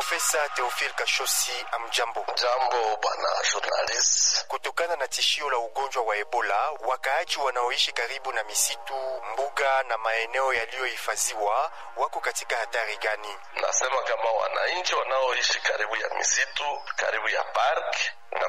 Profesa Theophile Kashosi, amjambo. Jambo bwana journalist. Kutokana na tishio la ugonjwa wa Ebola, wakaaji wanaoishi karibu na misitu, mbuga na maeneo yaliyohifadhiwa wako katika hatari gani? Nasema kama wananchi wanaoishi karibu ya misitu, karibu ya park na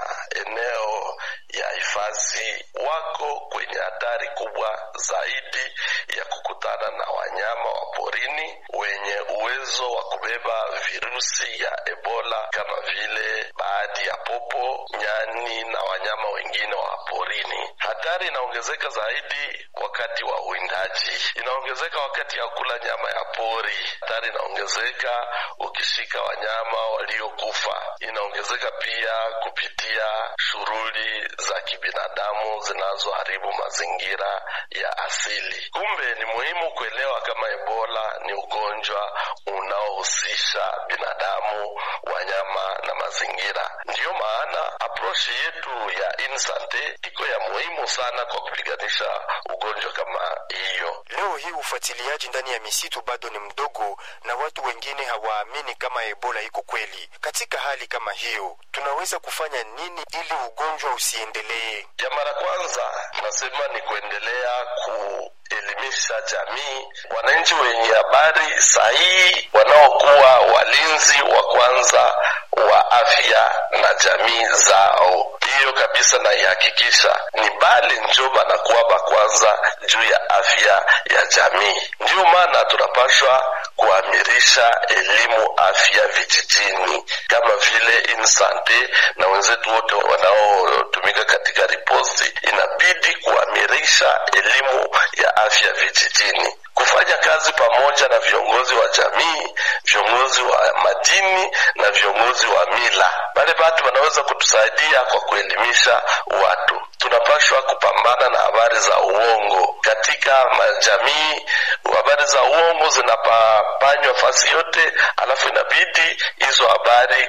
maeneo ya hifadhi wako kwenye hatari kubwa zaidi ya kukutana na wanyama wa porini wenye uwezo wa kubeba virusi ya Ebola kama vile baadhi ya popo, nyani na wanyama wengine wa porini. Hatari inaongezeka zaidi wakati wa uwindaji, inaongezeka wakati ya kula nyama ya pori. Hatari inaongezeka ukishika wanyama waliokufa, inaongezeka pia kupitia shughuli za kibinadamu zinazoharibu mazingira ya asili. Kumbe ni muhimu kuelewa kama Ebola ni ugonjwa unaohusisha binadamu, wanyama na mazingira. Ndiyo maana aprochi yetu ya Insante iko ya muhimu sana kwa kupiganisha ugonjwa kama hiyo. Leo hii ufuatiliaji ndani ya misitu bado ni mdogo na watu wengine hawaamini kama Ebola iko kweli. Katika hali kama hiyo, tunaweza kufanya nini ili ugonjwa usiendelee? Ya mara kwanza nasema ni kuendelea kuelimisha jamii, wananchi wenye habari sahihi, wanaokuwa walinzi wa kwanza wa afya na jamii zao. Hiyo kabisa naihakikisha ni bali njo banakuwa bakwanza juu ya afya ya jamii. Ndiyo maana tunapashwa kuamirisha elimu afya vijijini kama vile Insante na wenzetu wote wanaotumika katika riposti, inabidi kuamirisha elimu ya afya vijijini kufanya kazi pamoja na viongozi wa jamii, viongozi wa madini na viongozi wa mila. Wale watu wanaweza kutusaidia kwa kuelimisha watu. Tunapashwa kupambana na habari za uongo katika majamii. Habari za uongo zinapapanywa fasi yote, alafu inabidi hizo habari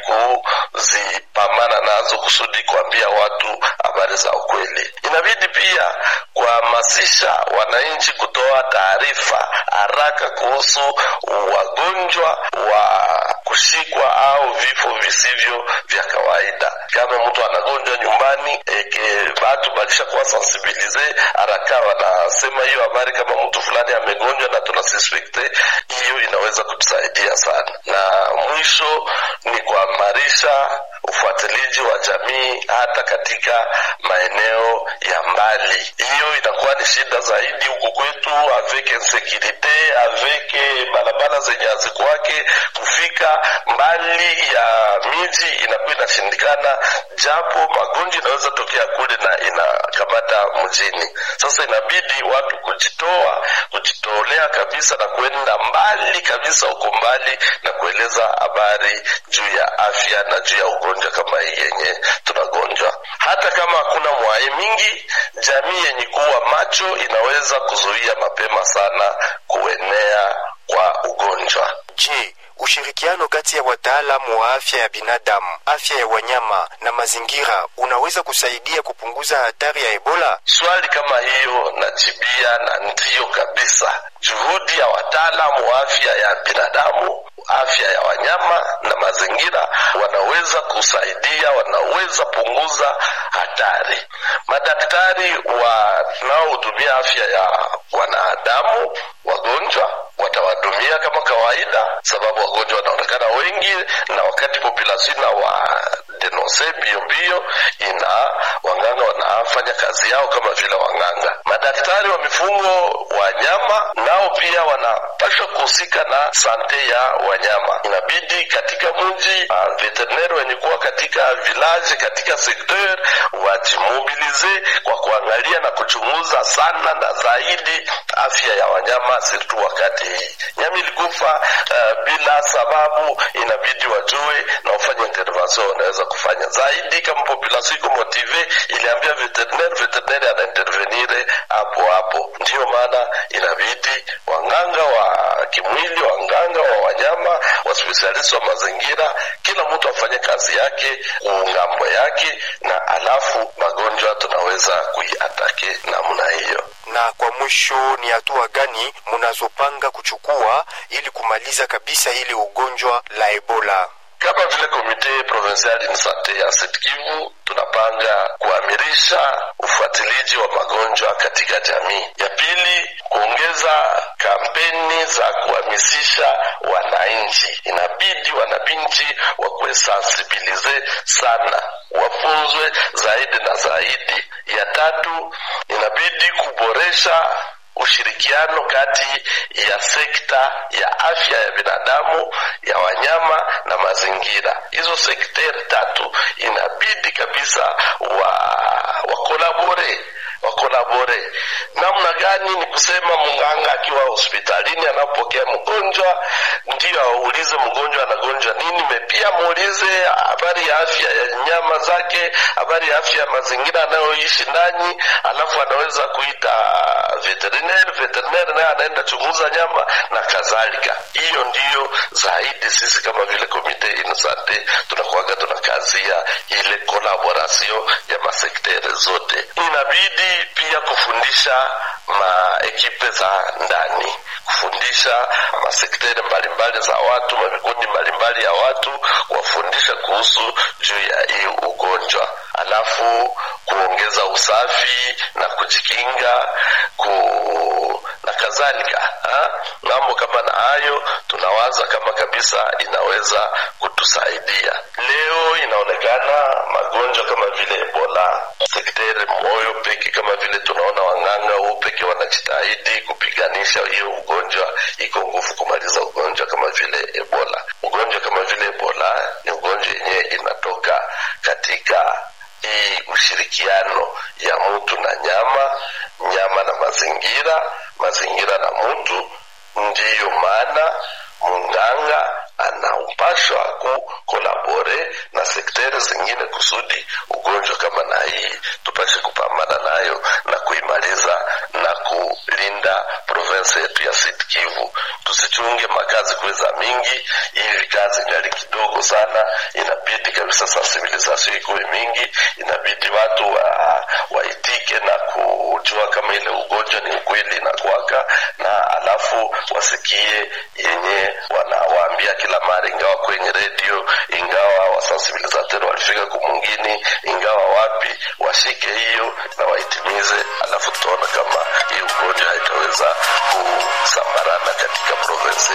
kuzipambana nazo kusudi kuambia watu habari za ukweli. Inabidi pia kuhamasisha wananchi kutoa taarifa haraka kuhusu wagonjwa wa kushikwa au vifo visivyo vya kawaida. Kama mtu anagonjwa nyumbani, eke batu bakisha kuwa sensibilize haraka, wanasema hiyo habari kama mtu fulani amegonjwa na tunasuspekte, hiyo inaweza kutusaidia sana. Na mwisho ni kuhamasisha ufuatiliaji wa jamii hata katika maeneo ya mbali. Hiyo inakuwa ni shida zaidi huku kwetu, avec insécurité, avec barabara zenye hazikuwake kufika mbali ya miji inakuwa inashindikana, japo magonjwa inaweza tokea kule na inakamata mjini. Sasa inabidi watu kujitoa, kujitolea kabisa na kuenda mbali kabisa huko mbali na kueleza habari juu ya afya na juu ya ugonjwa kama hii yenye tunagonjwa. Hata kama hakuna mwai mingi, jamii yenye kuwa macho inaweza kuzuia mapema sana kuenea kwa ugonjwa. Je, ushirikiano kati ya wataalamu wa afya ya binadamu, afya ya wanyama na mazingira unaweza kusaidia kupunguza hatari ya Ebola? Swali kama hiyo najibia na ndiyo kabisa. Juhudi ya wataalamu wa afya ya binadamu, afya ya wanyama na mazingira wanaweza kusaidia, wanaweza punguza hatari. Madaktari wanaohudumia afya ya wanadamu wagonjwa watawahudumia kama kawaida, sababu wagonjwa wanaonekana wengi, na wakati population na wa denonse mbio mbio, ina wanganga wanafanya kazi yao kama vile wanganga. Madaktari wa mifugo wanyama nao pia wanapashwa kuhusika na sante ya wanyama. Inabidi katika mji uh, veterinari wenye kuwa katika village, katika sekteur wajimobilize kwa kuangalia na kuchunguza sana na zaidi afya ya wanyama, sirtu wakati hii nyama ilikufa uh, bila sababu, inabidi wajue na wafanye intervention wanaweza kufanya zaidi. Kama population iko motive, iliambia veterinaire, veterinaire anaintervenire hapo hapo. Ndiyo maana inabidi wanganga wa kimwili, wanganga wa wanyama waspesialisti wa mazingira, kila mtu afanye kazi yake ngambo yake, na alafu magonjwa tunaweza kuiatake namna hiyo. Na kwa mwisho, ni hatua gani mnazopanga kuchukua ili kumaliza kabisa hili ugonjwa la Ebola? Kama vile komite provincial in sante ya Sud Kivu tunapanga kuamirisha ufuatiliaji wa magonjwa katika jamii. Ya pili, kuongeza kampeni za kuhamasisha wananchi. Inabidi wananchi wakuwe sensibilize sana, wafunzwe zaidi na zaidi. Ya tatu, inabidi kuboresha ushirikiano kati ya sekta ya afya ya binadamu, ya wanyama na mazingira. Hizo sekteri tatu inabidi kabisa wa wakolabore wakolabore. Namna gani? Ni kusema mganga akiwa hospitalini anapokea mgonjwa, ndio aulize mgonjwa anagonjwa nini, mepia muulize habari ya afya ya nyama zake, habari ya afya ya mazingira anayoishi ndani, alafu anaweza kuita veterinary, veterinary naye anaenda chunguza nyama na kadhalika. Hiyo ndiyo zaidi sisi kama vile komite inosante tunakuaga tunakazia ile kolaborasio ya masektere zote. Inabidi pia kufundisha maekipe za ndani, kufundisha masektere mbalimbali za watu, mavikundi mbalimbali ya watu, kuwafundisha kuhusu juu ya hii ugonjwa, alafu kuongeza usafi na kujikinga ku na kadhalika. Mambo kama na hayo tunawaza kama kabisa inaweza kutusaidia. Leo inaonekana magonjwa kama vile Ebola, sekteri moyo peke, kama vile tunaona wang'anga huu peke wanajitahidi kupiganisha hiyo ugonjwa, iko nguvu kumaliza ugonjwa kama vile Ebola. Ugonjwa kama vile Ebola ni ugonjwa yenyewe inatoka katika hii ushirikiano ya mtu na nyama, nyama na mazingira, mazingira na mtu. Ndiyo maana munganga anaupashwa kukolabore na sekteri zingine kusudi ugonjwa kama na hii tupashe kupambana nayo na kuimaliza na kulinda province yetu ya Sud Kivu. Tusichunge makazi kuweza mingi, hivi kazi ngali kidogo sana. Inabidi kabisa sensibilisation ikuwe mingi, inabidi watu wa, waitike na kujua kama ile ugonjwa ni ukweli inakwaka, na alafu wasikie yenye wanawaambia kila mara, ingawa kwenye redio, ingawa wasensibilizateur walifika kumungini, ingawa wapi, washike hiyo na waitimize, alafu tutaona kama hii ugonjwa haitaweza kusambarana katika province